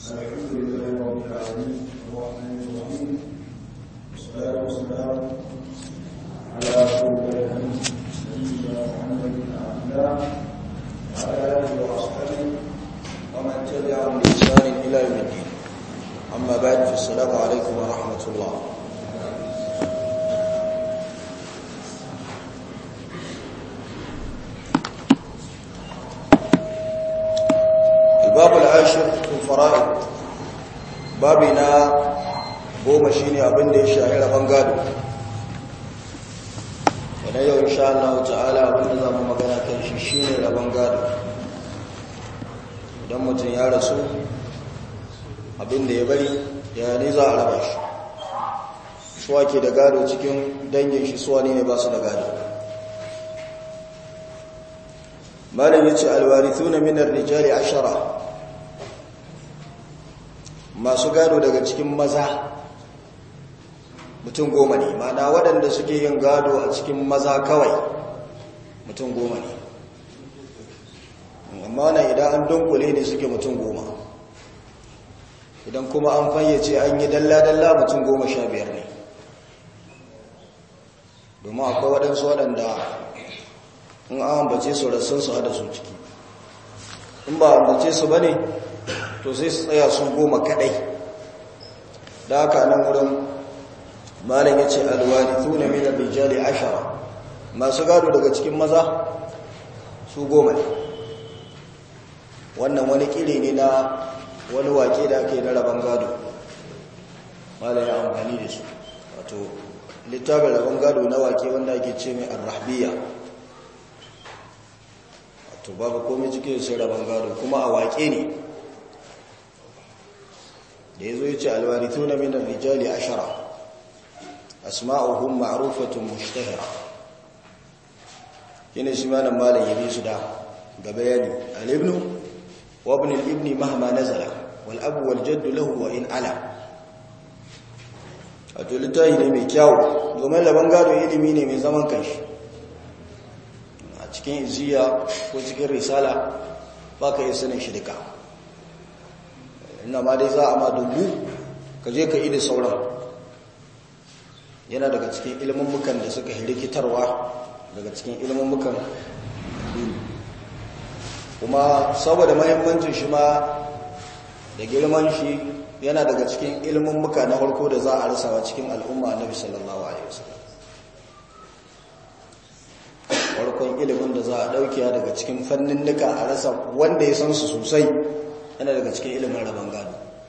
الحمد لله رب العالمين الرحمن الرحيم والصلاة والسلام على رسول الله سيدنا محمد بن عبد الله وعلى آله وأصحابه ومن تبعهم بإحسان إلى يوم الدين أما بعد فالسلام عليكم ورحمة الله الباب العاشر في الفرائض بابنا goma shine abin da ya shahi rabon gado wanda yau insha Allah ta'ala abin da zamu magana kan shi shine rabon gado idan mutum ya rasu abin da ya bari ya ne za a raba shi suwa ke da gado cikin dangin shi suwa ne ba su da gado malam yace alwarithuna min ar-rijali ashara masu gado daga cikin maza mutum goma ne mana waɗanda suke yin gado a cikin maza kawai mutum goma ne amma wannan idan an dunkule ne suke mutum goma idan kuma an fayyace an yi dalla-dalla mutum goma sha biyar ne domin akwai waɗansu waɗanda in an ambace su rassun su hada su ciki in ba ambace su ba ne to sai su tsaya su goma kaɗai da haka nan wurin malam ya ce alwarithun min ar-rijali ashara masu gado daga cikin maza su goma ne wannan wani kire ne na wani wake da ake na rabon gado malam ya amfani da su wato littafin rabon gado na wake wanda ake ce mai ar-rahbiya wato babu komai cikin sai rabon gado kuma a wake ne da yazo yace alwarithun min ar-rijali ashara asma'uhum ma'rufatun mushtahira yana shi malam malam yabi su da ga bayani al-ibn wa ibn al-ibn mahma nazala wal abu wal jadd lahu wa in ala wato littafi ne mai kyau domin laban gado ilimi ne mai zaman kanshi a cikin iziya ko cikin risala ba ka yi sanin shi duka ina ma dai za a ma dubu ka je ka yi da sauran yana daga cikin ilmummukan da suka rikitarwa daga cikin ilmummukan kuma saboda mahimmancin shi ma da girman shi yana daga cikin ilmummuka na farko da za a rasawa cikin al'umma annabi sallallahu alaihi wasallam farkon ilimin da za a daukiya daga cikin fannin nuka a rasa wanda ya san su sosai yana daga cikin ilimin rabon gado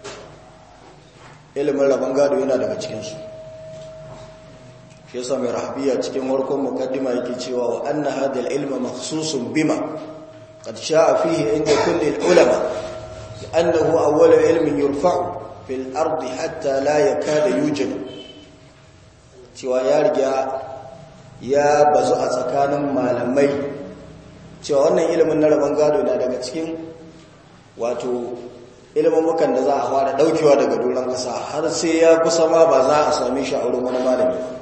ilimin rabon gado yana daga cikinsu shi yasa mai rahabiya cikin warkon mukaddima yake cewa wa anna hadha al-ilma makhsusun bima qad sha'a fihi inda kulli al-ulama annahu awwal ilmin yurfa'u fil ardi hatta la yakada yujad cewa ya riga ya bazu a tsakanin malamai cewa wannan ilimin na rabon gado na daga cikin wato ilimin da za a fara daukewa daga doron kasa har sai ya kusa ma ba za a same shi a wurin wani malami ba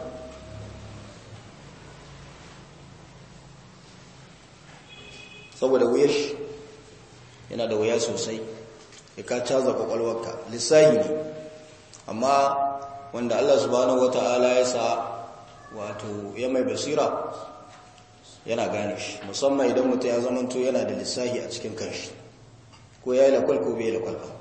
saboda wuyar shi yana da wuya sosai ya ka caza kwakwalwarka lissahi ne amma wanda Allah subhanahu wata'ala ya sa wato ya mai basira yana gane shi musamman idan mutum ya zamanto yana da lissahi a cikin kanshi ko ya yi lakwal ko bai yi lakwal ba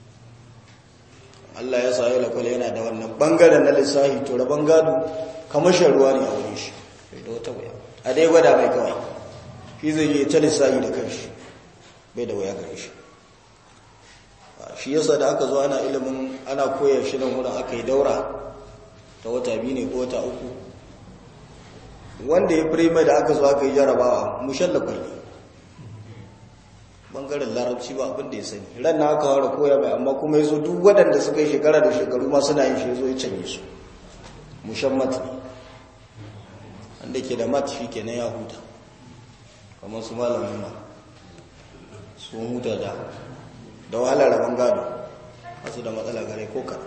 Allah ya sa ya lakwal yana da wannan bangaren na lissahi to rabon gado kamar shan ruwa ne a wurin shi bai da wata wuya a dai gwada mai kawai shi zai yi ta lissahi da kanshi bai da waya gare shi shi yasa da aka zo ana ilimin ana koya shi nan wurin aka yi daura ta wata biyu ne ko wata uku wanda ya firima da aka zo aka yi jarabawa mushallafa ne bangaren larabci ba abin da ya sani ran na aka wara koya mai amma kuma ya zo duk waɗanda suka yi shekara da shekaru ma suna yin shi zo ya canye su mushammat ne wanda ke da mat shi kenan ya huta kamar su malamin ma sun huta da da wahalar rabon gado masu da matsala gare ko ka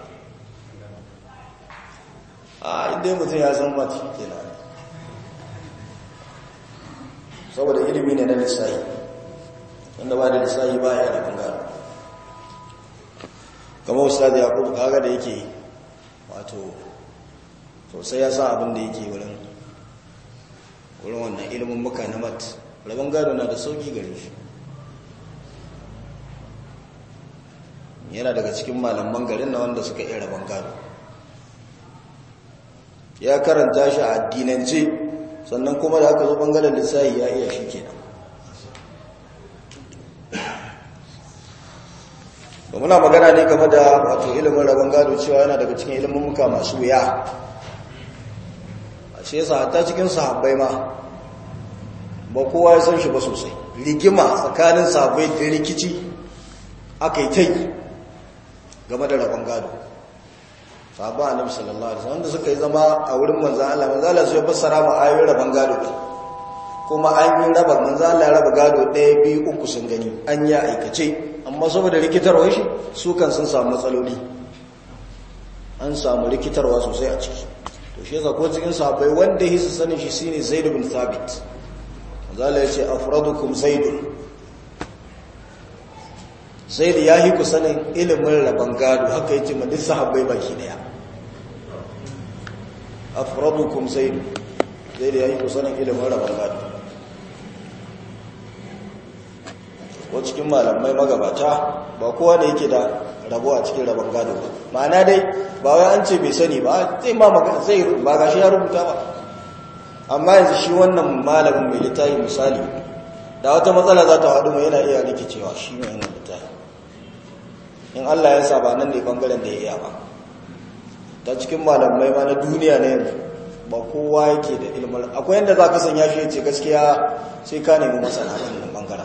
a inda mutum ya san mati ke na saboda ilimi ne na lissahi wanda ba da lissahi ba ya rabon gado kamar ustaz yaqub kaga da yake wato sosai ya san abin da yake wurin wurin wannan ilimin muka na mat rabon gado na da sauki gare shi yana daga cikin malaman garin na wanda suka iya rabon gado ya karanta shi a addinance sannan kuma da aka zo bangaren lissahi ya iya shi kenan ba muna magana ne game da wato ilimin rabon gado cewa yana daga cikin ilimin muka masu wuya a ce yasa hatta cikin sahabbai ma ba kowa ya san shi ba sosai rigima tsakanin sahabbai da rikici aka yi ta yi game da rabon gado sahabba annabi sallallahu alaihi wasallam da suka yi zama a wurin manzon Allah manzon Allah sai ya fassara mu ayoyin rabon gado din kuma an yi raba manzon Allah ya raba gado ɗaya biyu uku sun gani an yi aikace amma saboda rikitarwa shi su kan sun samu matsaloli an samu rikitarwa sosai a ciki to shi yasa ko cikin sahabbai wanda hisu sanin shi shine Zaid bin Thabit manzon Allah ya ce afradukum Zaidun sai da ya yi ku sanin ilimin rabon gado haka yake ma duk sahabbai baki daya afradukum zaid sai da ya yi ku sanin ilimin rabon gado ko cikin malamai magabata ba kowa da yake da rabo a cikin rabon gado ba ma'ana dai ba wai an ce bai sani ba zai ma zai ba gashi ya rubuta ba amma yanzu shi wannan malamin mai littafi misali da wata matsala za ta haɗu mai yana iya rikicewa shi mai yana littafi in Allah ya sa ba nan ne bangaren da ya iya ba ta cikin malamai ma na duniya ne yanzu ba kowa yake da ilmar akwai yadda za ka sanya shi ce gaskiya sai ka nemi masana wannan bangaren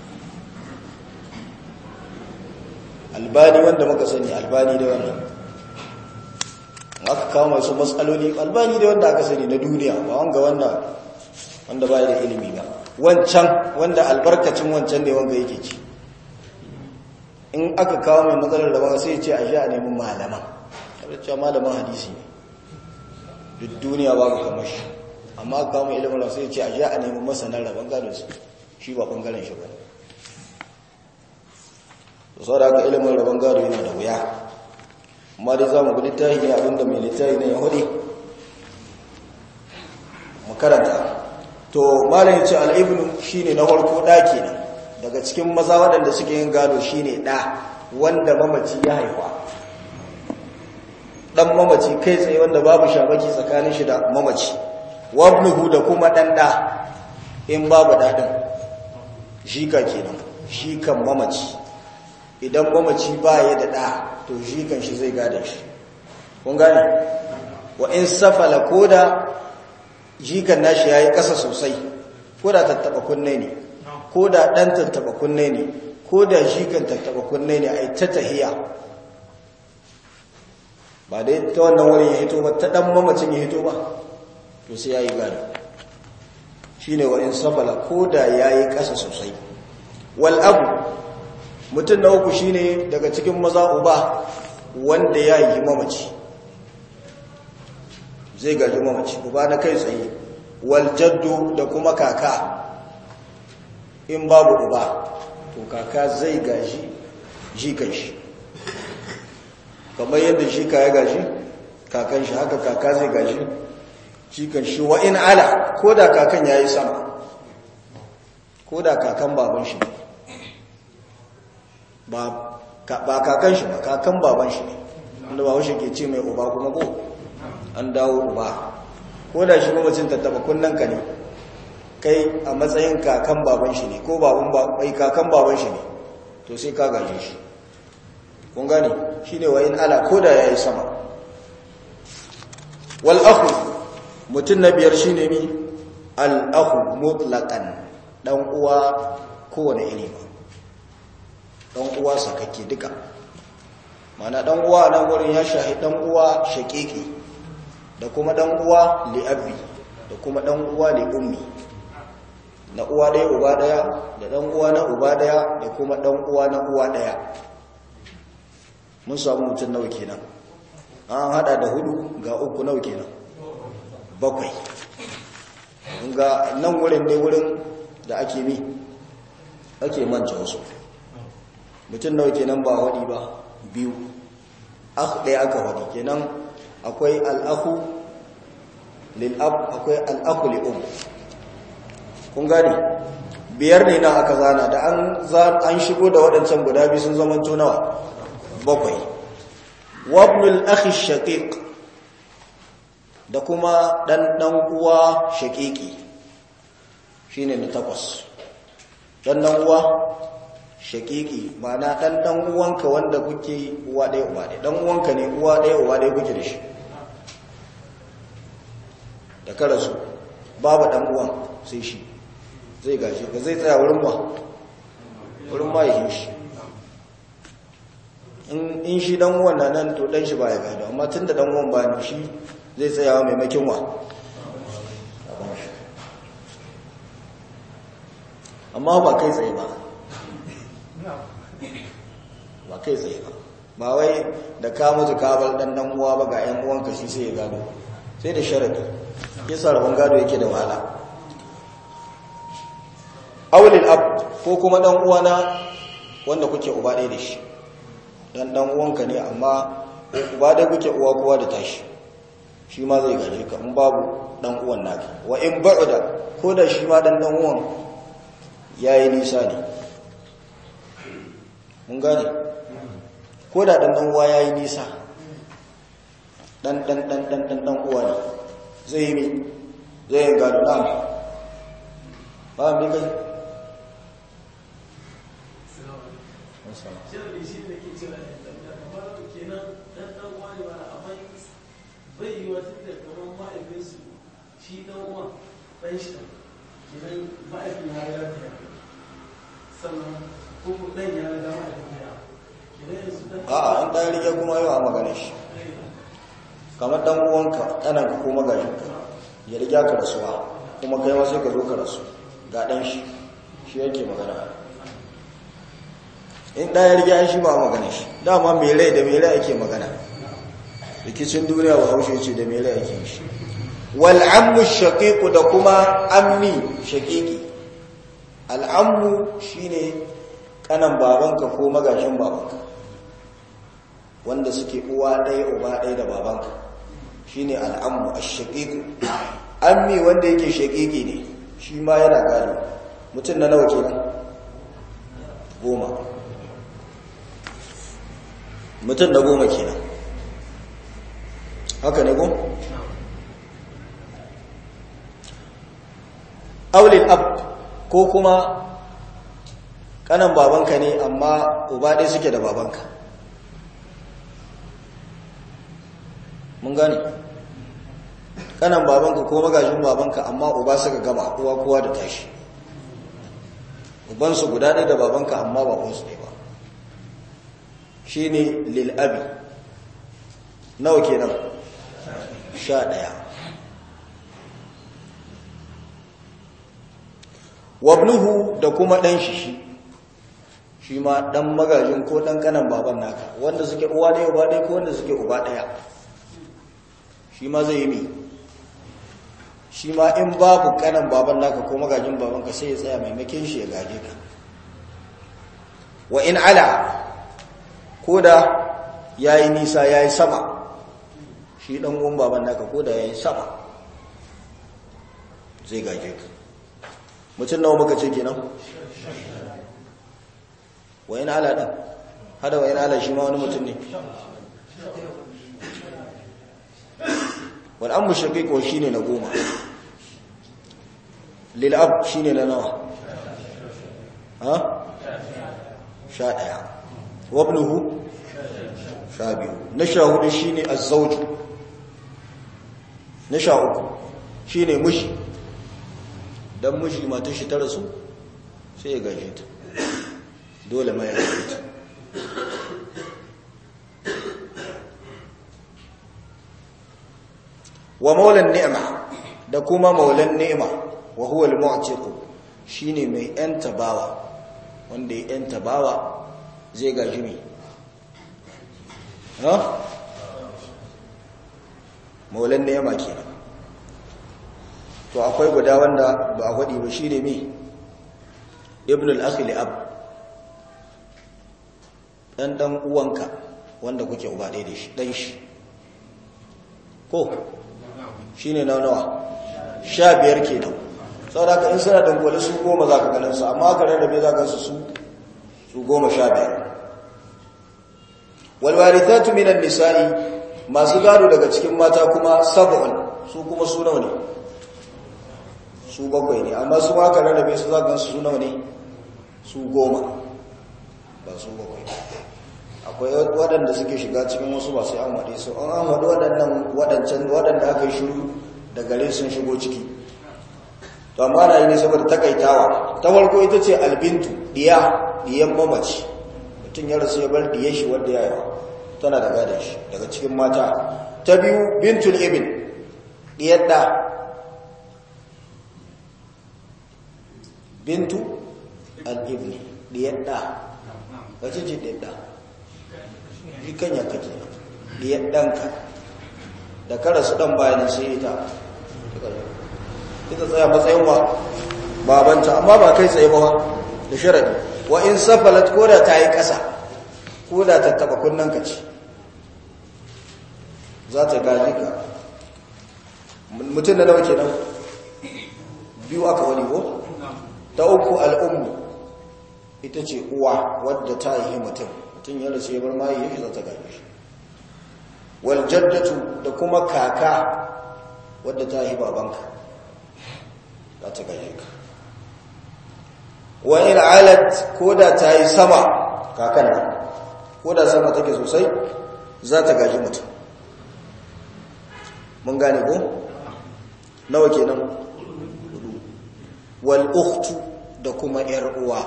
albani wanda muka sani albani da wannan aka kawo masu matsaloli albani da wanda aka sani na duniya ba wanga wanda wanda ba da ilimi ba wancan wanda albarkacin wancan ne wanda yake ci in aka kawo mai matsalar da ba sai ce a sha a neman malaman cewa malaman hadisi ne duk duniya ba ka kamar shi amma aka kawo mai ilimin sai ce a sha a neman masanar rabon gado su shi ba bangaren shi ba ne da sau da aka ilimin rabon gado yana da wuya amma dai za mu bi littafi ne abinda mai littafi ne ya hudu makaranta to malayin ce al'ibnu shine na farko ɗaki ne daga cikin maza waɗanda suke yin gado shine ɗa wanda mamaci ya haifa ɗan mamaci kai tsaye wanda babu shabaki tsakanin shi da mamaci wabnuhu da kuma ɗan ɗa in babu ɗaɗin shika kenan shikan mamaci idan mamaci ba ya da ɗa to shikan shi zai gada shi kun gane wa in safala ko da jikan nashi ya yi ƙasa sosai ko da tattaɓa kunne ne ko da ɗan tattaba kunne ne ko da shi kan tattaba kunne ne a ta tahiya ba dai ta wannan wurin ya hito ba ta ɗan mamacin ya hito ba to sai ya yi gado shi ne wa'in safala ko da ya yi ƙasa sosai wal'abu mutum na uku shi ne daga cikin maza uba wanda ya yi mamaci zai gaji mamaci uba na kai tsaye waljaddu da kuma kaka in babu uba to kaka zai gaji jikan shi kamar yadda shi ka ya gaji kakan shi haka kaka zai gaji jikan shi wa in ala ko da kakan ya yi sama ko da kakan baban shi ba kakan shi ba kakan baban shi ne wanda ba washe ke ce mai uba kuma ko an dawo uba ko da shi mamacin tattaba kunnen ka ne kai a matsayin kakan baban shi ne ko baban bai kakan baban shi ne to sai ka gaje shi kun gane shine wa in ala koda yayi sama wal akhu mutun na biyar shine ni al akhu mutlaqan dan uwa kowane iri ba dan uwa sakakke duka mana dan uwa nan gurin ya shahi dan uwa shaqiqi da kuma dan uwa li abi da kuma dan uwa li ummi na uwa ɗaya uba ɗaya da ɗan uwa na uba ɗaya da kuma ɗan uwa na uwa ɗaya mun samu mutum nawa kenan an hada da hudu ga uku nawa kenan bakwai ga nan wurin ne wurin da ake mi ake manta wasu mutum nawa kenan ba waɗi ba biyu akh ɗaya aka wadi kenan akwai al'akhu lil'ab akwai al'akhu li'um kun gane biyar ne na aka zana da an shigo da waɗancan guda biyu sun zama nawa bakwai wabnul akhi shaqiq da kuma ɗan ɗan uwa shaqiqi shine na takwas ɗan ɗan uwa shaqiqi ma'ana ɗan ɗan uwanka wanda kuke uwa ɗaya uwa ɗaya ɗan uwanka ne uwa ɗaya uwa ɗaya kuke da shi da karasu babu ɗan uwan sai shi zai gashi ka zai tsaya wurin ba wurin ma yi shi in shi dan uwan na nan to dan shi ba ya gado amma tun da dan uwan ba ne shi zai tsayawa maimakin wa amma ba kai tsaye ba ba kai tsaye ba ba wai da ka mutu ka bar dan dan uwa ba ga yan uwanka shi sai ya gado sai da sharadi yasa rabon gado yake da wahala awlil ab ko kuma dan uwana wanda kuke uba ɗaya da shi dan dan uwanka ne amma uba ɗaya kuke uwa kowa da tashi shi ma zai gaje ka in babu dan uwan naka wa in ba'da ko da shi ma dan dan uwan yayi nisa ne mun gane ko da dan dan uwa yayi nisa dan dan dan dan dan dan uwa ne zai yi zai yi gado na ba mi kai shirin shi ne ke cewa da kamar kenan dan dan wani wani amma bai yi wa tunda kamar ma'aifin su shi dan uwa dan shi kenan ma'aifin ya riga ta sannan ko dan ya riga ma'aifin ya kenan yanzu dan a'a an ɗan rike kuma yau a magana shi kamar ɗan uwanka ɗananka ko magajinka ya riga ka rasuwa kuma kai ma sai ka zo ka rasu ga ɗan shi shi yake magana in ɗaya riga shi ba magana shi dama mai rai da mai rai ake magana rikicin duniya ba haushe ce da mai rai ake shi wal'ammu shaƙiƙu da kuma ammi shaƙiƙi al'ammu shine kanan babanka ko magashin babanka wanda suke uwa ɗaya uba ɗaya da babanka shine al'ammu ash-shaqiqu ammi wanda yake shaqiqi ne shi ma yana gado mutum na nawa kenan goma mutum na goma kenan haka ne ko aulil ab ko kuma kanan babanka ne amma uba ɗaya suke da babanka mun gane kanan babanka ko magajin babanka amma uba suka gama uwa kowa da tashi ubansu guda ɗaya da babanka amma ba kunsu ne ba shi ne lil'abi nawa kenan sha ɗaya wabnuhu da kuma ɗan shi shi shi ma ɗan magajin ko ɗan kanan baban naka wanda suke uwa ɗaya uba ɗaya ko wanda suke uba ɗaya shi ma zai yi mi shi ma in babu kanan baban naka ko magajin babanka sai ya tsaya maimakin shi ya gaje ka wa in ala ko da ya yi nisa ya yi sama shi ɗan uwan baban naka ko da ya yi sama zai gaje ka mutum nawa muka ce kenan wa in ala ɗin hada wa in ala shi ma wani mutum ne wal ammu shaqiq wa shine na goma lil ab shine na nawa ha sha daya wa ibnuhu sha biyu na sha hudu shine az-zawj na sha uku shine mushi dan mushi matar shi ta rasu sai ya gaje ta dole mai gaje ta wa maulan ni'ma da kuma maulan ni'ma wa huwa al-mu'tiq shine mai yan tabawa wanda ya yan tabawa zai gaji mi ha maulan ni'ma kenan to akwai guda wanda ba a gwadi ba shine mi ibn al-akhi li ab dan dan uwanka wanda kuke uba ɗaya da shi dan shi ko shine na nawa sha biyar kenan saboda ka in suna dangwale su goma za ka ganin su amma ka rarrabe za ka su su su goma sha biyar walwarithatu minan nisa'i masu gado daga cikin mata kuma sab'un su kuma su nawa ne su bakwai ne amma su ma ka rarrabe su za ka gansu su nawa ne su goma ba su bakwai akwai waɗanda suke shiga cikin wasu ba sai an waɗe su an an waɗe waɗannan waɗancan waɗanda aka yi shiru da gare sun shigo ciki to amma na yi ne saboda takaitawa ta farko ita ce albintu diya diyan mamaci mutum ya rasu ya bar diyan shi wanda ya yawa tana da gadon shi daga cikin mata ta biyu bintul ibn diyar da bintu al-ibni diyar da wace ce diyar da jikan ya kake diyar ɗanka da kara su ɗan bayanin sai ita ita tsaya matsayin wa babanta amma ba kai tsaye ba da sharadi wa in safalat ko da ta yi ƙasa ko da ta taɓa kunnen ka ce za ta gaji ka mutum da nawa kenan biyu aka wani ko ta uku al'ummu ita ce uwa wadda ta yi mutum mutum ya rasu ya bar mayi yake za ta gaji shi wal jaddatu da kuma kaka wadda ta yi babanka za ta gaje ka wa in alat ko da ta yi sama kakan nan ko da sama take sosai za ta gaji mutum mun gane ko nawa kenan wal ukhtu da kuma yar uwa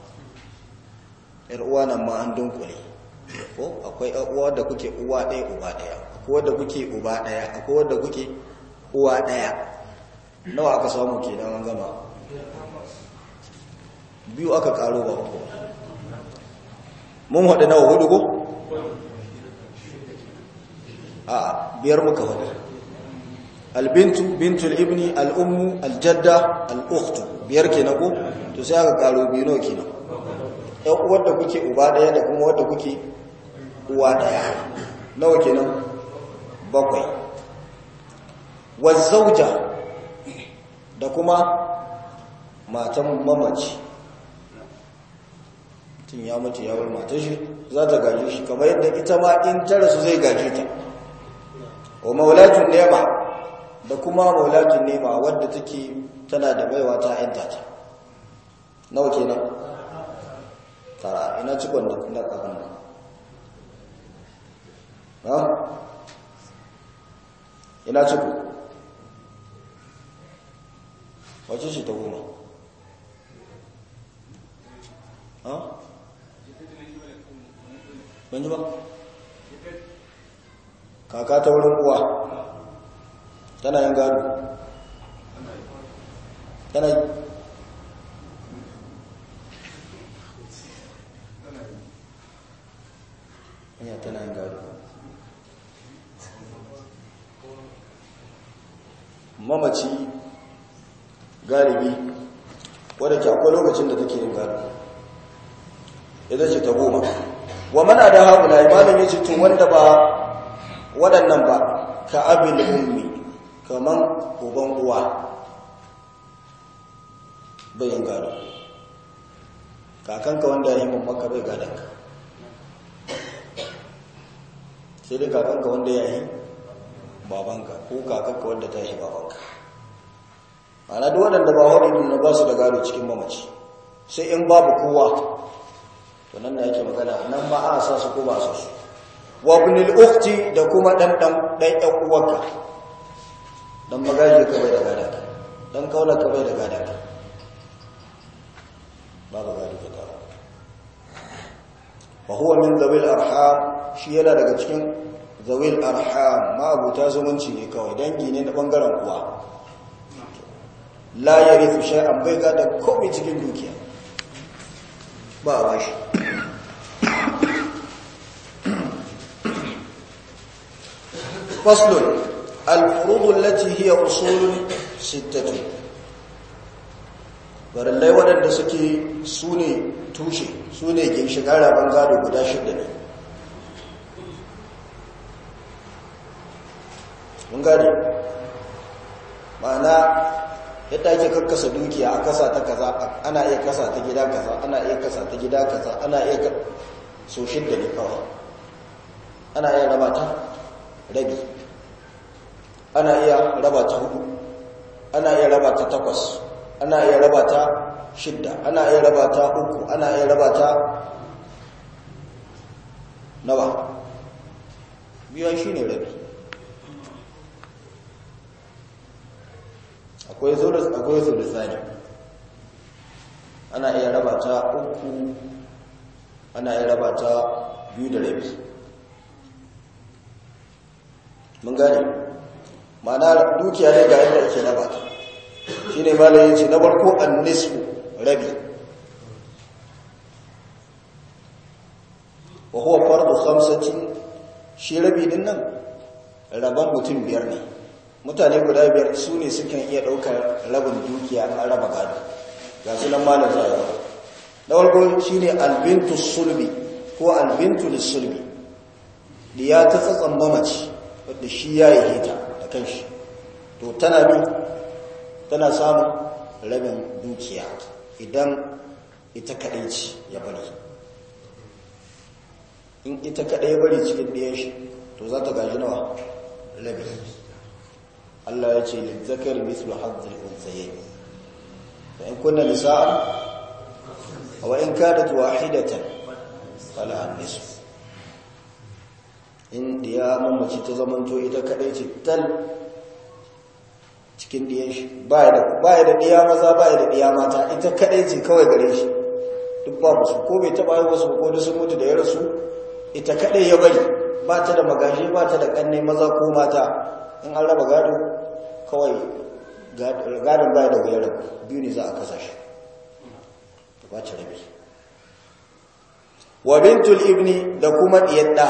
yar uwa nan ma an dunkule ko akwai yar uwa da kuke uwa ɗaya uba ɗaya akwai wanda kuke uba ɗaya akwai wanda kuke uwa ɗaya nawa aka samu kenan an gama biyu aka karo ba uku mun haɗu nawa hudu ko a biyar muka haɗu albintu bintul ibni al'ummu aljadda al'ukhtu biyar kenan ko to sai aka karo biyu nawa kenan ɗan uwar da kuke uba ɗaya da kuma wadda kuke uwa ɗaya nawa kenan bakwai wazzauja da kuma matan mamaci tun ya mutu ya bar matan shi za ta gaje shi kamar yadda ita ma in ta rasu zai gaje ta wa maulatun nema da kuma maulatun nema wadda take tana da baiwa ta yanta ta nawa kenan tara ina cikon da na kafin nan ha ina ciko wace ce ta goma ha ban ji ba kaka ta wurin uwa tana yin gado tana yi hanya tana yin gado mamaci galibi wadda ke akwai lokacin da take yin gado ita ce ta goma wa mana da haula imanin ya ce tun wanda ba waɗannan ba ka abin ummi kaman uban uwa bayin gado kakanka wanda ya yi mamaka bai gadonka sai dai kakanka wanda ya yi babanka ko kakanka wanda ta yi babanka ana duk waɗanda ba waɗanda na ba su da gado cikin mamaci sai in babu kowa to nan da yake magana nan ba a sa su ko ba su su wa ibnul ukhti da kuma dan dan dan ɗan uwarka dan magaji ka bai da gada dan kaula ka bai da gada babu gado ka ta wa huwa min zawil arham shi yana daga cikin zawil arham ma abuta zumunci ne kawai dangi ne na bangaren uwa la yarithu shay'an bai gada komai cikin dukiya ba a bashi فصل الفروض التي هي أصول ستة farillai waɗanda suke su ne tushe su ne ginshigar rabon gado guda shida ne mun gane ma'ana yadda ake kakkasa dukiya a kasa ta kaza ana iya kasa ta gida kaza ana iya kasa ta gida kaza ana iya so shidda ne kawai ana iya raba ta rabi ana iya raba ta hudu ana iya raba ta takwas ana iya raba ta shidda ana iya raba ta uku ana iya raba ta nawa biyan shi ne rabi akwai zulus akwai zulusani ana iya raba ta uku ana iya raba ta biyu da rabi mun gane ma'ana dukiya ne ga yadda ake raba ta shi ne malayin ce na farko an nisfu rabi wa huwa fardu khamsatin shi rabi din nan raban mutum biyar ne mutane guda biyar su ne sukan iya ɗaukar rabin dukiya an raba gado ga su nan malar zayawa na farko shi ne albintu sulbi ko albintu lissulbi diya ta tsatsan mamaci wadda shi ya yi hita da kanshi to tana bi tana samun rabin dukiya idan ita kaɗai ce ya bari in ita kaɗai bari cikin ɗayan shi to za ta gaji nawa rabi Allah ya ce lizzakar mislu hazzul unsayayn fa in kunna nisa'an wa in kanat wahidatan fala an-nisf in diya mamaci ta zamanto ita kadai ce tal cikin diyan shi ba da ba da diya maza ba da diya mata ita kadai ce kawai gare shi duk ba musu ko bai taba yi wasu ko sun mutu da ya rasu ita kadai ya bari ba ta da magashi ba ta da kanne maza ko mata in an raba gado kawai gadon baya da wuyar biyu ne za a kasa shi ta kwace rabi wa bintul ibni da kuma diyadda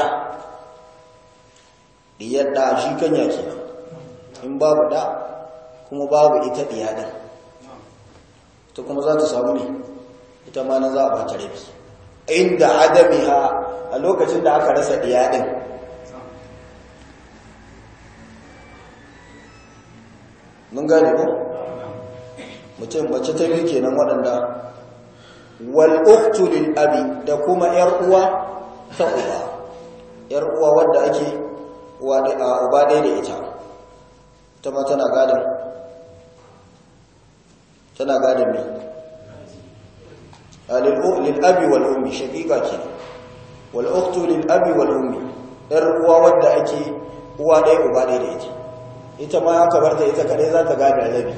diyadda shi kanya kenan in babu da kuma babu ita diyadin ta kuma za ta samu ne ita ma na za a bata rabi inda adamiha a lokacin da aka rasa diyadin mun gane ko mutum mace ta biyu kenan waɗanda wal ukhtu lil abi da kuma yar uwa ta uba yar uwa wadda ake uwa da uba dai da ita ta ma tana gadin tana gadin me lil lil abi wal ummi shaqiqa ke wal ukhtu lil abi wal ummi yar uwa wadda ake uwa dai uba dai da ita ita ma aka bar ta ita kadai za ta gane rabi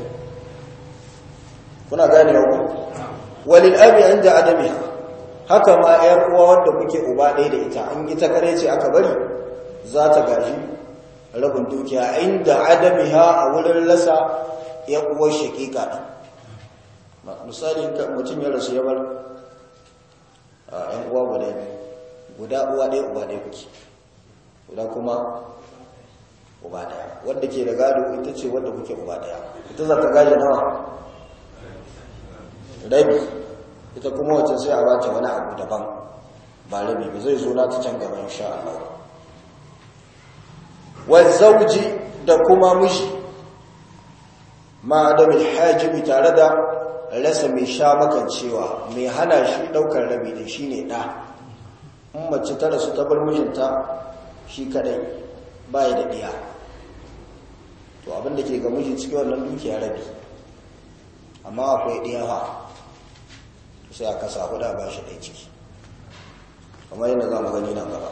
kuna gane ku walil abi inda adami haka ma yar uwa wanda kuke uba ɗaya da ita an ita kadai ce aka bari za ta gaji rabin dukiya inda adamiha a wurin lasa ya uwar shakika ɗin misali mutum ya rasu ya bar ‘yan uwa guda guda uwa ɗaya uba ɗaya kuke guda kuma uba daya wadda ke da gado ita ce wadda kuke uba daya ita za ta gaje nawa rabi ita kuma wacce sai a bata wani abu daban ba rabi ba zai zo na ta can gaba insha Allah wa zauji da kuma miji ma da bil hajibi tare da rasa mai sha makancewa mai hana shi daukar rabi din shine da in mace ta rasu ta bar mijinta shi kadai bai da diya to abinda ke ga miji cikin wannan dukiya rabi amma akwai ɗaya ha sai aka sa huda ba shi ɗaya ciki kamar yadda za mu gani nan gaba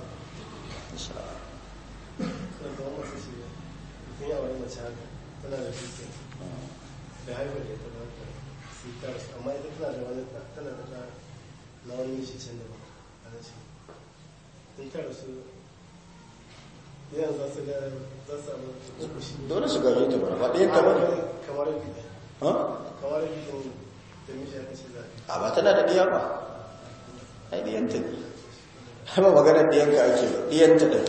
da haifar da ta bata sitar amma ita tana da wani tana da ta na wani shi can da ba a nan shi in ta rasu yanzu za su ga za su samu uku shi dole su gaje ta bara ba ɗayan ta bane kamar bi ha kamar bi da miji aka ce za a ba tana da ɗiya ba ai ɗiyanta ne ba maganar ɗiyanka ake ba ɗiyanta ɗin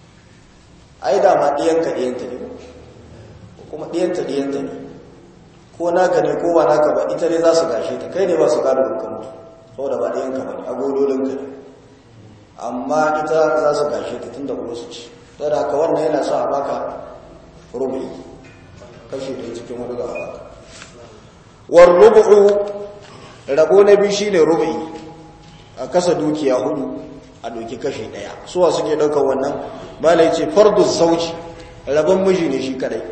ai da ma ɗiyanka ɗiyanta ne ko kuma ɗiyanta ɗiyanta ne ko naka ne ko ba naka ba ita ne za su gashe ta kai ne ba su gado ka mutu saboda ba ɗayanka ba ne agodolinka ne amma ita za su gashe ta tun da kuma su ci ta da haka wannan yana sa a baka rubu'i kashi ɗaya cikin wani ga baka war rubu'u rabo na biyu shine rubu'i a kasa dukiya hudu a doki kashi ɗaya suwa suke ɗaukar wannan malai ce fardu zauji rabon miji ne shi kadai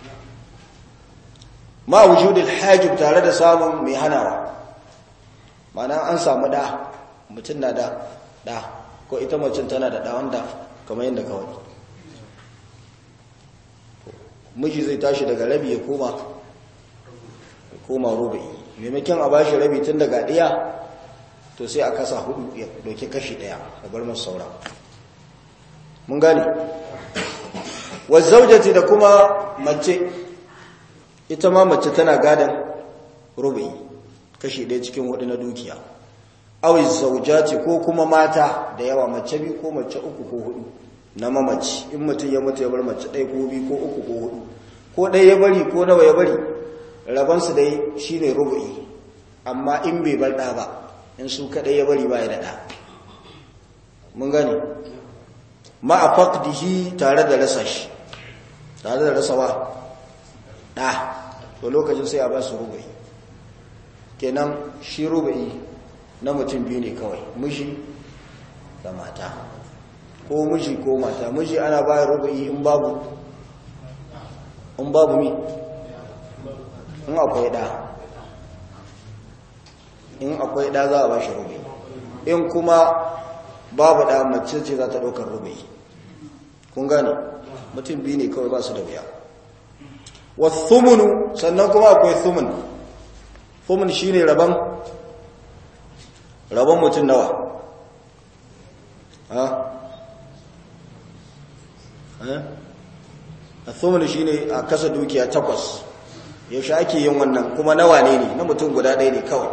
ma wujudul hajib tare da samun mai hanawa mana an samu da mutum na da da ko ita macin tana da da wanda kamar yadda kawai miji zai tashi daga rabi ya koma ya koma rubi maimakon a bashi rabi tun daga ɗaya to sai a kasa hudu ya doke kashi ɗaya da bar masu saura mun gane wazzaujati da kuma mace ita ma mace tana gadan rubi kashi ɗaya cikin hudu na dukiya awi zaujati ko kuma mata da yawa mace biyu ko mace uku ko hudu na mamaci in mutum ya mutu ya bar mace ɗaya ko biyu ko uku ko hudu ko ɗaya ya bari ko nawa ya bari rabansu dai shine rubu'i amma in bai bar ɗa ba in su kaɗai ya bari ba ya da ɗa mun gani ma a fakdihi tare da rasa shi tare da rasa wa ɗa to lokacin sai a ba su rubu'i kenan shi rubu'i na mutum biyu ne kawai miji da mata ko miji ko mata miji ana ba rubu'i in babu in babu mi in akwai ɗa in akwai ɗa za a ba shi rubu'i in kuma babu ɗa mace ce za ta ɗaukar rubu'i kun gane mutum biyu ne kawai ba su da biya wasumunu sannan kuma akwai sumun sumun shine rabon rabon mutum nawa ha ha sumun shine a kasa dukiya takwas yaushe ake yin wannan kuma nawa ne ne na mutum guda ɗaya ne kawai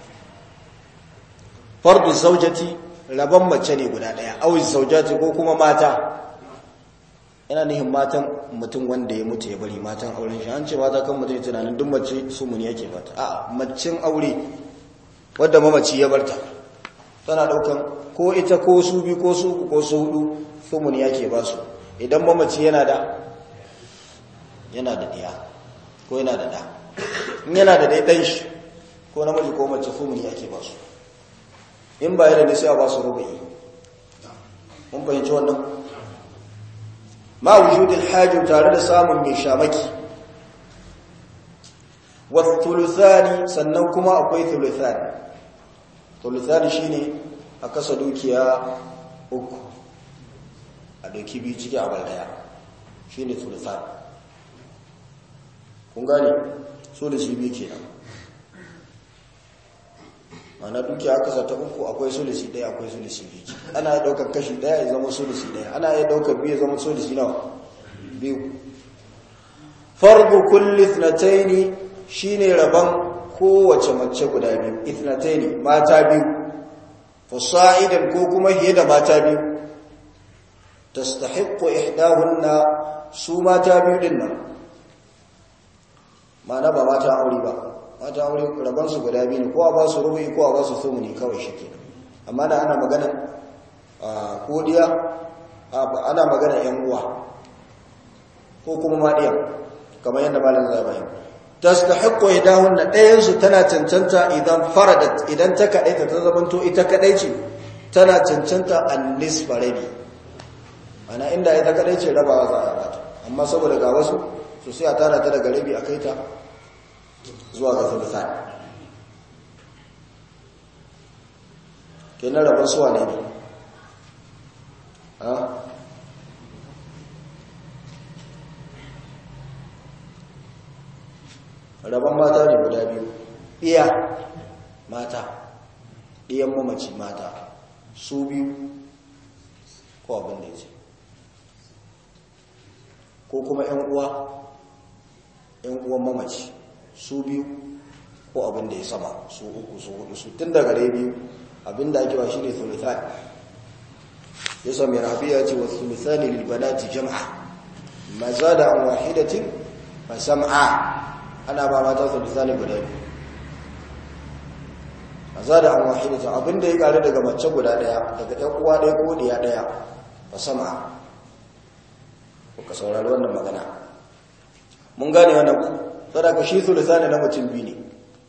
fardu zaujati rabon mace ne guda ɗaya auzi zaujati ko kuma mata yana nihin matan mutum wanda ya mutu ya bari matan auren shi an ce mata kan mutum tunanin duk mace su muni yake bata a macin aure wadda mamaci ya barta tana daukan ko ita ko su bi ko su uku ko su hudu su muni yake ba su idan mamaci yana da yana da diya ko yana da da in yana da dai shi ko namiji ko mace su muni yake ba su in ba yana da sai a ba su rubu'i mun fahimci wannan ma wujudin hajji tare da samun mai shamaki wasu thuluthani sannan kuma akwai thuluthani thuluthani shine a kasa dukiya uku a doki biyu ciki a daya shine thuluthani kun gane sulusi biyu kenan mana dukiya kasa ta uku akwai sulusi daya akwai sulusi biyu ana ya daukar kashi daya ya zama sulusi daya ana ya daukar biyu ya zama sulusi nawa biyu fardu kulli ithnataini shine raban kowace mace guda biyu ithnataini mata biyu fasa'idan ko kuma hiye da mata biyu tastahiqqu ihdahunna su mata biyu din nan mana ba mata aure ba mata aure rabansu guda biyu ne ko a ba su rubu'i ko a ba su sumuni kawai shi ke amma da ana magana kodiya ana magana yan uwa ko kuma maɗiya kamar yadda malin zabayi ta su ta haƙƙo idahun na ɗayansu tana cancanta idan faradat idan ta kaɗaita ta zamanto ita kaɗai ce tana cancanta an nisfa rabi ana inda ita kaɗai ce rabawa za a bata amma saboda ga wasu su sai a tara ta daga rabi a kai ta zuwa ga thuluthan kenan rabon suwa ne ne rabon mata ne guda biyu iya mata ɗiyan mamaci mata su biyu ko abin da ya ce ko kuma 'yan uwa 'yan uwan mamaci su biyu ko abin da ya sama su uku su hudu su tun daga rai biyu abin da ake ba shi ne thuluthan ya sami rabi ya ce wa thuluthani lilbanati jam'a ma za da an wahidatin ba sam'a ana ba mata sulusani guda biyu a zada an wahidatan abinda ya ƙaru daga mace guda ɗaya daga ɗan uwa ɗaya ko ɗiya ɗaya ba sama ka saurari wannan magana mun gane wannan ku sadaka shi sulusani na mutum biyu ne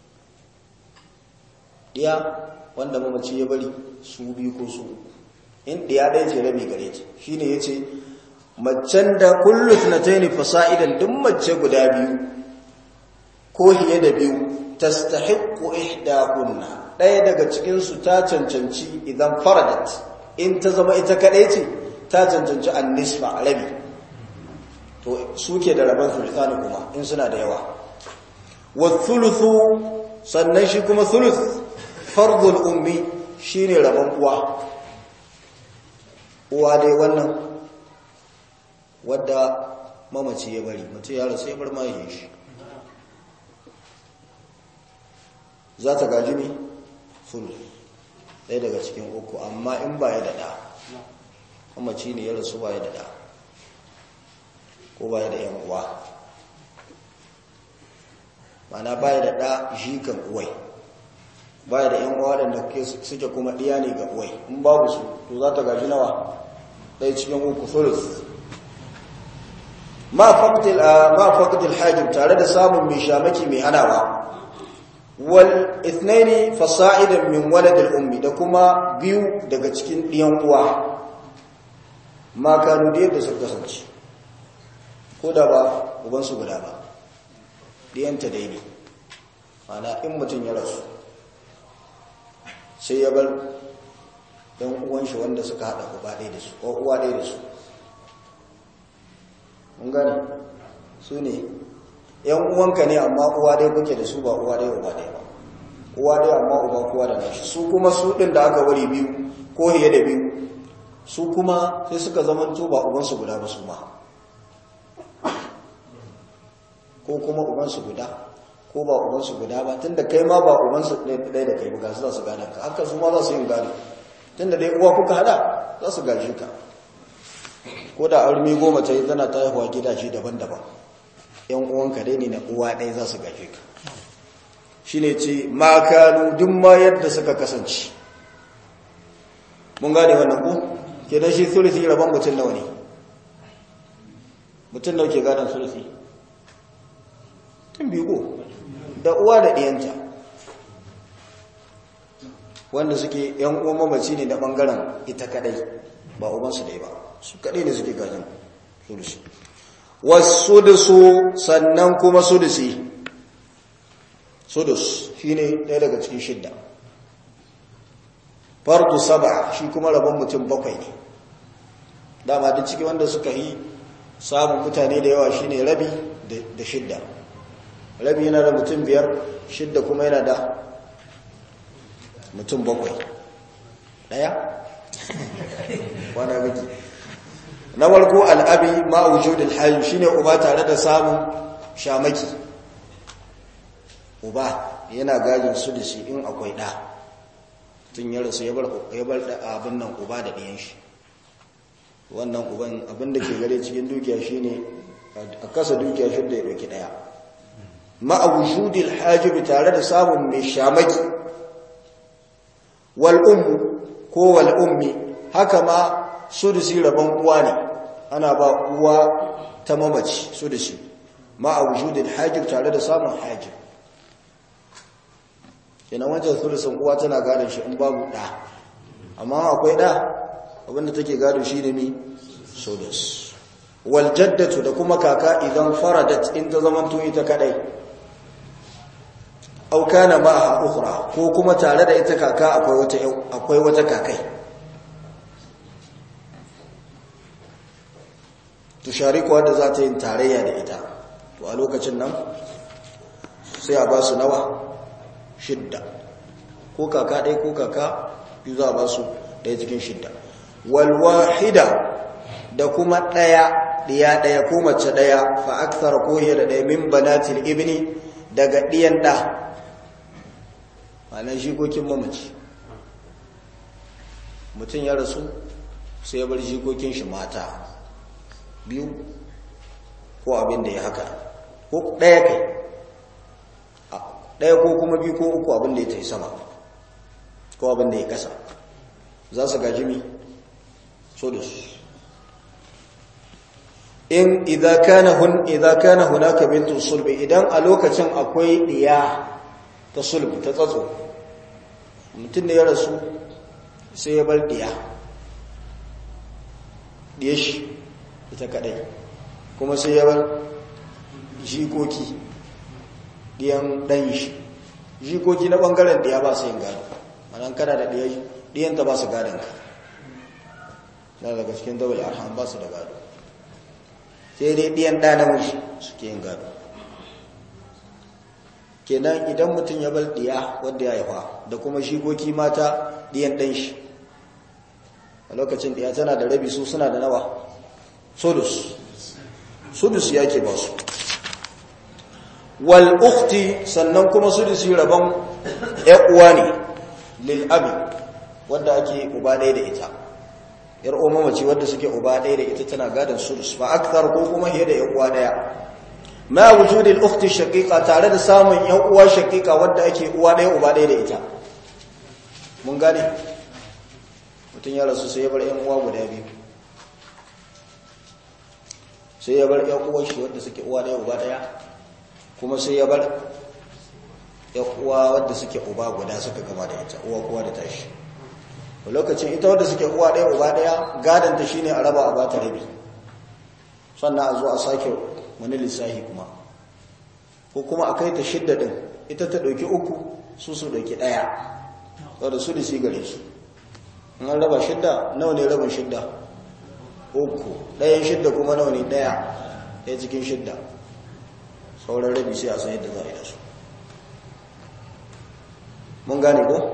ɗiya wanda mamaci ya bari su biyu ko su in ɗiya ɗaya ce rabi gare ta shi ne ya ce macen da kullu sunataini fasa'idan duk mace guda biyu ko hiye da biyu tastahiqqu ihdahunna ɗaya daga cikin su ta cancanci idan faradat in ta zama ita kadai ce ta cancanci an-nisfa rabi to suke da rabon sultani kuma in suna da yawa wa thuluthu sannan shi kuma thuluth fardul ummi shine rabon uwa uwa dai wannan wadda mamaci ya bari mutum ya rasu ya bar mahaifin shi za ta gaji ne fulu ɗaya daga cikin uku amma in ba ya daɗa mamaci ne ya rasu ba ya daɗa ko ba ya da ‘yan uwa mana ba ya daɗa shi kan uwai ba ya da ‘yan uwa da suke kuma ɗiya ne ga uwai in babu su to za ta gaji nawa ɗaya cikin uku fulus ma faqdil hajib tare da samun mai shamaki mai hanawa wal ithnaini fasa'idan min walad al ummi da kuma biyu daga cikin diyan uwa ma kanu da yadda suka kasance ko da ba uban su guda ba diyanta dai ne ana in mutum ya rasu sai ya bar dan uwan shi wanda suka hada uba ɗaya da su ko uwa ɗaya da su mun gane su ne yan uwanka ne amma uwa ɗaya kuke da su ba uwa ɗaya uba ɗaya ba uwa ɗaya amma uba kowa da nashi su kuma su ɗin da aka wari biyu ko hiye da biyu su kuma sai suka zamanto ba ubansu guda ba su ma ko kuma ubansu guda ko ba ubansu guda ba tunda kai ma ba ubansu ɗaya da kai ba su za su gada ka haka su ma za su yin gado tunda dai uwa kuka hada za su gaji ka ko da armi goma ta yi tana ta haihuwa gidaje daban-daban yan uwanka dai ne na uwa ɗaya za su gaje ka shi ne ce makanu duk ma yadda suka kasance mun gane wannan ku ke don shi sulusi rabon mutum nawa ne mutum nawa ke gadon sulusi tun biyu ko da uwa da ɗiyanta wanda suke yan uwan mamaci ne da ɓangaren ita kadai ba ubansu dai ba su kadai ne suke gadon sulusi wasu da su sannan kuma sudusi sudus shi ne ɗaya daga cikin shidda fardu saba shi kuma rabon mutum bakwai ne dama duk ciki wanda suka yi samun mutane da yawa shine rabi da shidda rabi yana da mutum biyar shidda kuma yana da mutum bakwai ɗaya wana biki na warko al'abi ma'aujudin hayu shine uba tare da samun shamaki uba yana gajin su da shi in akwai ɗa tun ya rasu ya bar abin nan uba da ɗiyan shi wannan uban abin da ke gare cikin dukiya shine a kasa dukiya shi da ya ɗauki ɗaya ma'aujudin hajjubi tare da samun mai shamaki wal'ummu ko wal'ummi haka ma sudusi rabon uwa ne ana ba uwa ta mamaci sudusi ma a wujudin hajjib tare da samun hajjib kenan wancan sudusin uwa tana gadon shi in babu ɗa amma akwai ɗa abinda take gado shi ne mi sudus waljaddatu da kuma kaka idan faradat in ta zamanto ita kadai aukana ma a ukura ko kuma tare da ita kaka akwai wata kakai tusharikuwa da za ta yin tarayya da ita to a lokacin nan sai a ba su nawa shidda ko kaka ɗaya ko kaka biyu za a ba su ɗaya cikin shidda walwahida da kuma ɗaya ɗiya ɗaya ko mace ɗaya fa aksara ko da ɗaya min banatil ibni daga ɗiyan ɗa ma'anar jikokin mamaci mutum ya rasu sai ya bar jikokin shi mata biyu ko abin da ya haka ko ɗaya kai ɗaya ko kuma biyu ko uku abin da ya ta yi sama ko abin da ya kasa za su gaji mi sudus in idza kana hun idza kana hunaka bintu sulbi idan a lokacin akwai diya ta sulbi ta tsatso mutum da ya rasu sai ya bar diya diya shi ita kadai kuma sai ya bar jikoki diyan dan shi jikoki na bangaren diya ba su yin gado manan kana da diya diyanta ba su gadon ka na daga cikin dawal arham ba su da gado sai dai ɗiyan ɗa namiji suke yin gado kenan idan mutum ya bar ɗiya wadda ya haifa da kuma shigoki mata ɗiyan ɗan shi a lokacin ɗiya tana da rabi su suna da nawa sudus sudus ya ke ba su wal ukti sannan kuma sudus yi rabon uwa ne lil abi wadda ake uba ɗaya da ita yar uwa mace wadda suke uba ɗaya da ita tana gadon sudus ba akthar ko kuma hiya da yan uwa ɗaya ma wujudi al-ukhti shaqiqa tare da samun yan uwa shaqiqa wadda ake uwa ɗaya uba ɗaya da ita mun gane mutun ya rasu sai ya bar yan uwa guda biyu sai ya bar yan uwa shi wadda suke uwa ɗaya uba ɗaya kuma sai ya bar yan uwa wadda suke uba guda suka gaba da ita uwa kowa da tashi lokacin ita wadda suke uwa ɗaya uba ɗaya gadanta shine a raba a bata rabi sannan a zo a sake wani lissahi kuma ko kuma a kai ta shidda ɗin ita ta ɗauki uku su su ɗauki ɗaya wadda su lisi gare su in an raba shidda nawa ne rabin shidda uku ɗayan shidda kuma nawa ne ɗaya ɗaya cikin shidda sauran rabi sai a san yadda za a yi da su mun gane ko?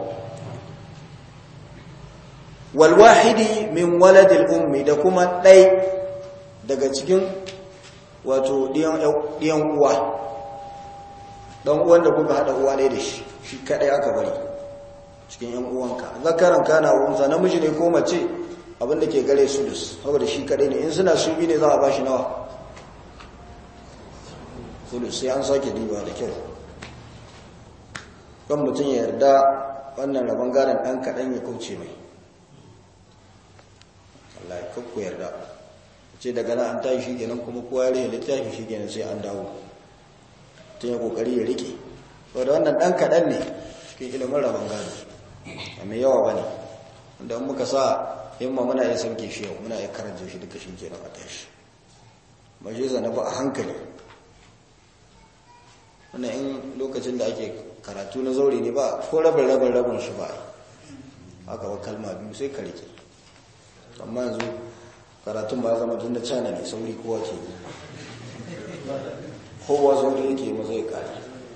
walwahidi min waladil ummi da kuma ɗai daga cikin wato ɗiyan uwa ɗan uwan da kuka haɗa uwa ne da shi shi kaɗai aka bari cikin ‘yan uwanka zakaran kana wunza namiji ne ko mace abinda ke gare su da saboda shi kaɗai ne in suna su bi ne za a ba shi nawa sulus sai an sake diba da kyau kan mutum ya yarda wannan rabon gadon ɗan kaɗan ya kauce mai Allah ya kakku yarda ce daga nan an tashi shi kenan kuma kowa ya rage littafi shi kenan sai an dawo tun ya kokari ya rike saboda wannan dan kaɗan ne cikin ilimin rabon gado a mai yawa ba ne wanda in muka sa himma muna iya sauke shi yau muna iya karanta shi duka shi kenan a tashi ba shi zana ba a hankali wannan in lokacin da ake karatu na zaure ne ba ko rabin rabin rabin shi ba haka ba kalma biyu sai ka rike amma yanzu karatun ba zama tun da cana ne sauri kowa ke kowa sauri yake maza ya kare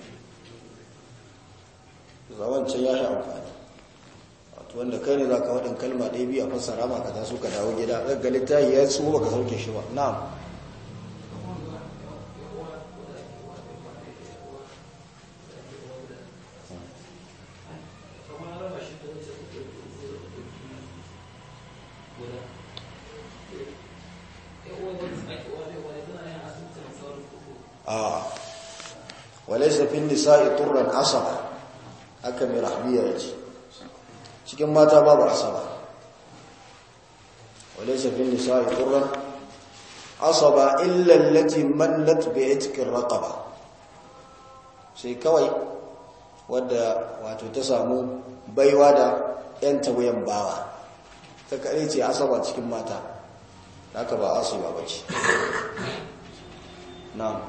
zawancin ya sha amfani wato wanda kai ne za ka waɗin kalma ɗaya biyu a fassara ma ka taso ka dawo gida ɗaga littafi ya su ba ka sauke shi ba na'am a walaisa fin nisa'i turran asaba haka mai rahmiya ya ce cikin mata babu asaba walaisa fin nisa'i turran asaba illa allati mallat bi itqir raqaba sai kawai wadda wato ta samu baiwa da yan tawayan bawa ta kare ce asaba cikin mata haka ba asiba bace na'am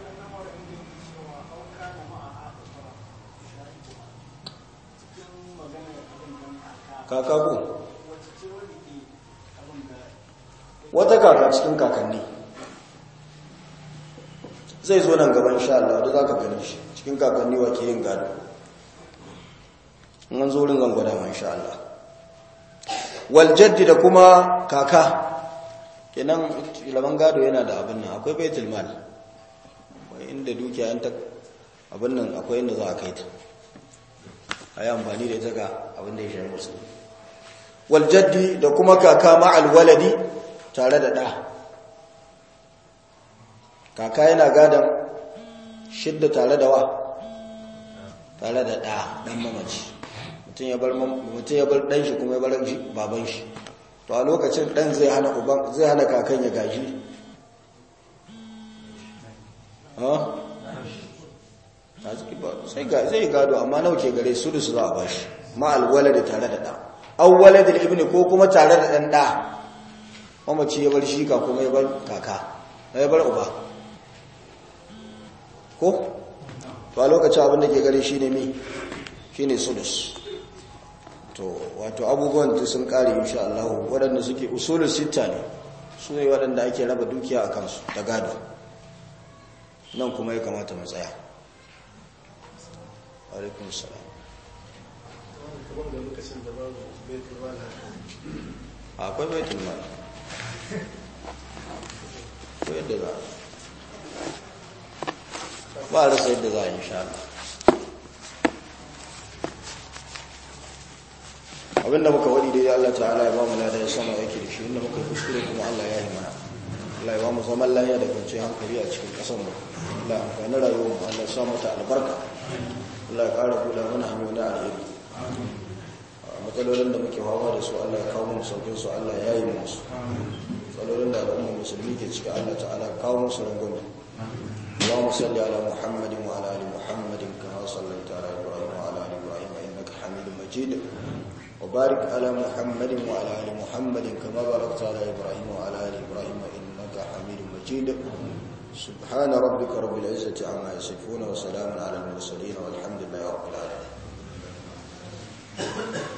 kaka ko wata kaka cikin kakanni zai zo nan gaban sha Allah da za ka gani shi cikin kakanni wa ke yin gado an zo rin gangwada man sha Allah waljaddi da kuma kaka kenan ilaman gado yana da abin nan akwai baitul mal inda dukiya yanta abin nan akwai inda za a kai ta a yi amfani da ita ga abin da ya shayar musu waljaddi da kuma kaka ma'al waladi tare da ɗa kaka yana gadon shidda tare da wa tare da ɗa ɗan mamaci mutum ya bar mutum ya bar ɗan shi kuma ya bar shi baban shi to a lokacin ɗan zai hana uban zai hana kakan ya gaji ha sai ga zai gado amma nawa ke gare su da su za a bashi ma alwalad tare da ɗa awwalad ibn ko kuma tare da ɗan ɗa mamaci ya bar shi ka kuma ya bar kaka ya bar uba ko to a lokacin abin da ke gare shi ne mi shi ne sudus to wato abubuwan da sun kare insha Allah waɗanda suke usulun sita ne su ne waɗanda ake raba dukiya a kansu da gado nan kuma ya kamata mu tsaya alaikun salam kuma da lokacin da babu baitul mal akwai baitul mal ko yadda za ba a rasa yadda za a insha Allah abinda muka wadi dai Allah ta'ala ya ba mu lada ya sama yake da shi inda muka kuskure kuma Allah ya yi mana Allah ya ba mu zaman lafiya da kwanciyar hankali a cikin ƙasar mu Allah ya amfani rayuwar mu Allah ya sa mata albarka Allah ya ƙara kula mana hanyoyi na alheri matsalolin da muke hawa da su Allah ya kawo mu saukin su Allah ya yi musu matsalolin da al'umma musulmi ke ciki Allah ta'ala ya kawo musu rangwame اللهم صل على محمد وعلى ال محمد كما صليت على ابراهيم وعلى ال ابراهيم انك حميد مجيد وبارك على محمد وعلى ال محمد كما باركت على ابراهيم وعلى ال ابراهيم انك حميد مجيد سبحان ربك رب العزه عما يصفون وسلام على المرسلين والحمد لله رب العالمين